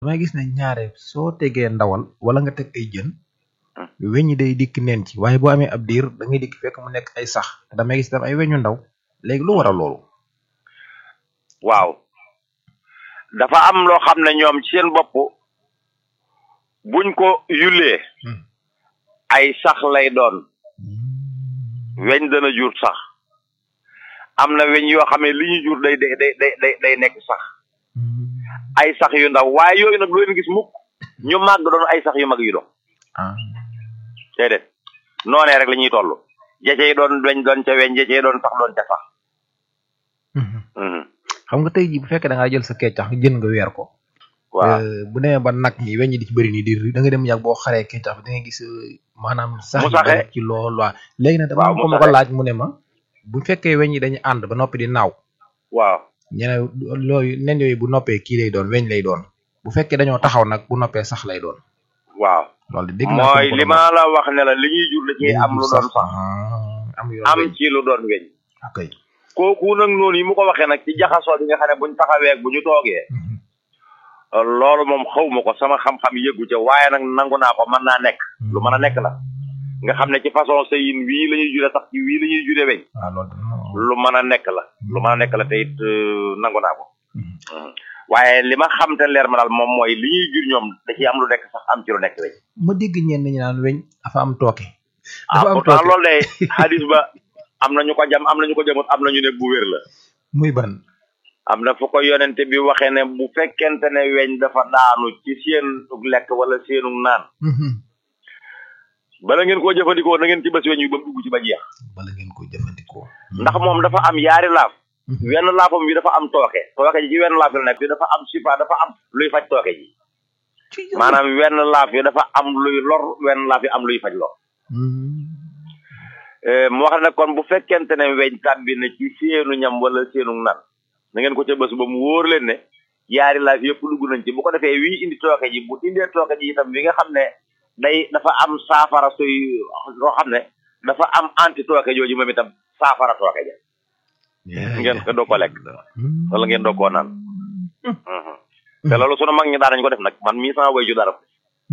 damay gis ne ñaare soo tegee ndawal wala nga teg ay jën weñ yi day dikk neen ci waaye boo amee ab diir da ngay dikk fekk mu nekk ay sax te damay gis tam ay weñu ndaw léegi lu waral loolu waaw dafa am loo xam ne ñoom ci seen bopp buñ ko yulee ay sax lay doon weñ dana jur sax am na weñ yoo xam ne li ñu jur day day day day day nekk sax ay sax yu ndaw waaye yooyu nag lu leen gis mukk ñu màgg doon ay sax yu mag yu doon déedéet noonee rek la ñuy toll jecey doon weñ doon ca weñ jecey doon sax doon ca sax xam nga tey jii bu fekkee da ngaa jël sa keccax jën nga weer ko waaw bu demee ba nag ñi weñ ñi di ci bëri nii di da nga dem yàgg boo xaree keccax bi da nga gis maanaam sax Mu yi saxee. bari ci lool waa léegi nag dama Waaw, am mu ko ma ko saxee. laaj mu ne ma bu fekkee weñ yi dañu ànd ba noppi di naaw waaw ñene looyu nen yooyu bu noppee kii lay doon weñ lay doon bu fekkee dañoo taxaw nag bu noppee sax lay doon waaw loolu de dégg naa mooy ko li ma la wax ne la li ñuy jur da ciy am lu doon sax am yoon am weñ ci lu doon weñ ok kooku nag noonu yi mu ko waxee nag ci jaxasoo bi nga xam ne buñ taxawee ak bu ñu toogee loolu moom xawma ko sama xam-xam yëggu ca waaye nag nangu naa ko mën naa nekk lu mën a nekk la nga xam ne ci façon sëyin wii la ñuy jure sax ci wii la ñuy jure weñ waaw loolu de lu mën a nekk la lu mën a nekk la te it euh, nangu naa ko waaye li ma xam te leer ma daal moom mooy li ñuy jur ñoom da ciy am lu nekk sax am ci lu nekk weñ ma dégg ñenn ñi naan weñ dafa am tooke ah dafa am pourtant tooke loolu de hadis ba am na ñu ko jam am na ñu ko jamut am na ñu ne bu wér la muy ban am na fu ko yonente bi waxee ne bu fekkente ne weñ dafa daanu ci seen lekk wala seenu naan bala ngeen koo jëfandikoo na ngeen ci bés weñ wi ba mu dugg ci ba jeex bala ngeen ko jëfandikoo ndax moom dafa am yaari laaf wenn laafam bi dafa am tooke tooke ji ci wenn laaf la nekk bi dafa am sifa dafa am luy faj tooke ji maanaam wenn laaf yi dafa am luy lor wenn laaf yi am luy faj lor Eh, mu wax ne kon bu fekkente ne weñ tàbbi na ci seenu ñam wala seenu nan na ngeen ko ca bés ba mu wóor leen ne yaari laaf yëpp dugg nañ ci bu ko defee wii indi tooke ji bu indee tooke ji itam bi nga xam ne day dafa am saafara suy loo xam ne dafa am anti tooke jooju moom itam saafara tooke ja ngeen ko doo ko lekk wala ngeen doo koo naan Mhm. te loolu sunu mag ñi daan nañ ko def nag man mii sama way ju dara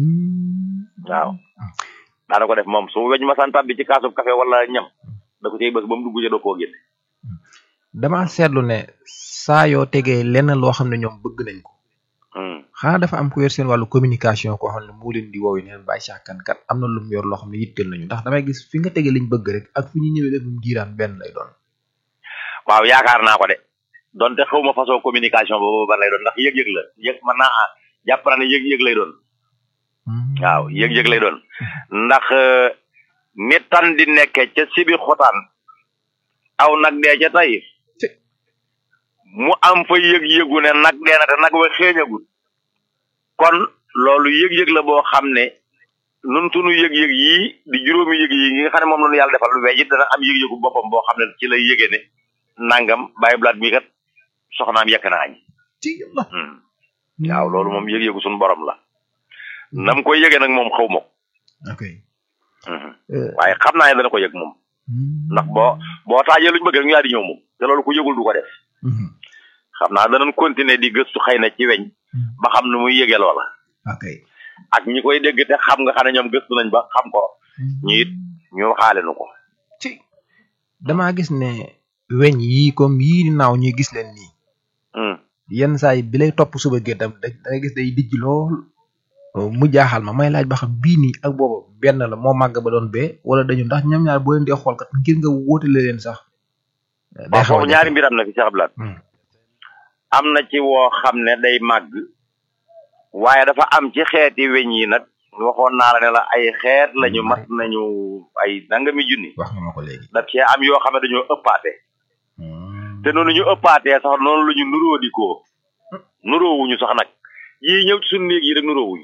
waaw daana ko def moom su weñ ma san tàbbi ci kaasub café wala ñam da ko cay bés ba mu dugg ca doo koo génne dama seetlu ne saa yoo tegee lenn loo xam ne ñoom bëgg nañ ko Hmm. xanaa dafa am ku yor seen wàllu communication koo xam ne moo leen di woowi neen bàyyi sàkkan kat am na lu mu yor loo xam ne yitteel nañu ndax damay gis fi nga tegee liñ bëgg rek ak fi ñu ñëwee def mu diiraan benn lay doon waaw yaakaar naa ko de donte xaw ma façon communication boobu ban lay doon ndax yëg-yëg la yëg mën naa ah jàpp naa ne yëg-yëg lay doon waaw yëg-yëg lay doon ndax euh, ni tan di nekke ca sibi xotaan aw nag dee ca tey mu am fa yëg-yëgu ne nag dee na te nag wa xeeñagul kon loolu yëg-yëg la boo xam ne nun sunu yëg-yëg yii di juróomi yëg yi nga xam ne moom la ñu yàlla defal lu weej it dana am yëg-yëgu boppam boo xam ne ci lay yëgee ne nangam bàyyi blaat mi kat soxnaam yekk na añ ci yàlla Hmm. waaw loolu moom yëg-yëgu suñu borom la nam koy yëgee nag moom xaw ma ko ok Mhm. Euh, waaye xam naa ne dana ko yëg moom ndax boo boo taajee luñu bëgg rek ñu daal di ñëw moom te loolu ku yëgul du ko def mhm. xam naa danañ continuer di gëstu xëy na ci weñ ba xam nu muy yëgee loola ok ak ñi koy dégg te xam nga xam ne ñoom gëstu nañ ba xam ko ñu it ñu xaale nu ko ci damaa gis ne weñ yii comme yii di naaw ñuy gis leen nii Hmm. yenn saa yi bi lay topp suba géttam da da ngay gis day dijj lool mu jaaxal ma may laaj ba xam bii nii ak boobu benn la moo màgg ba doon bee wala dañu ndax ñoom ñaar boo leen dee xool kat ngir nga wóotale leen sax day waaw xaw a foofu ñaari mbir am na fi Cheikh Abdoulaye Hmm. am na ci woo xam ne day màgg waaye dafa am ci xeeti weñ yi nag waxoon naa la ne la ay xeet lañu mat nañu ay nangami junni wax nga ma ko léegi daf cee am yoo xam ne dañoo ëppaate te noonu ñu ëppaatee sax noonu la ñu nuróo di ko nuróowuñu sax nag yii ñëw ci suñu néeg yi rek nuróowuñu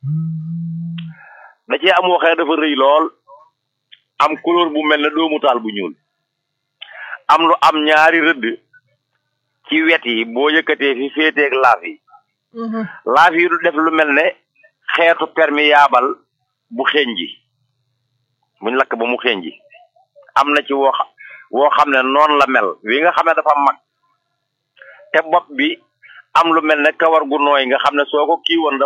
da cee am waxee dafa rëy lool am couleur bu mel ne doomu taal bu ñuul am lu am ñaari rëdd ci wet yi boo yëkkatee fi féeteeg laaf yi laaf yi du def lu mel ne xeetu perméable bu xeeñ ji buñ lakk ba mu xeeñ ji am na ci woo xa- woo xam ne noonu la mel wi nga xam ne dafa mag te bopp bi am lu mel ne kawar gu nooy nga xam ne soo ko kii woon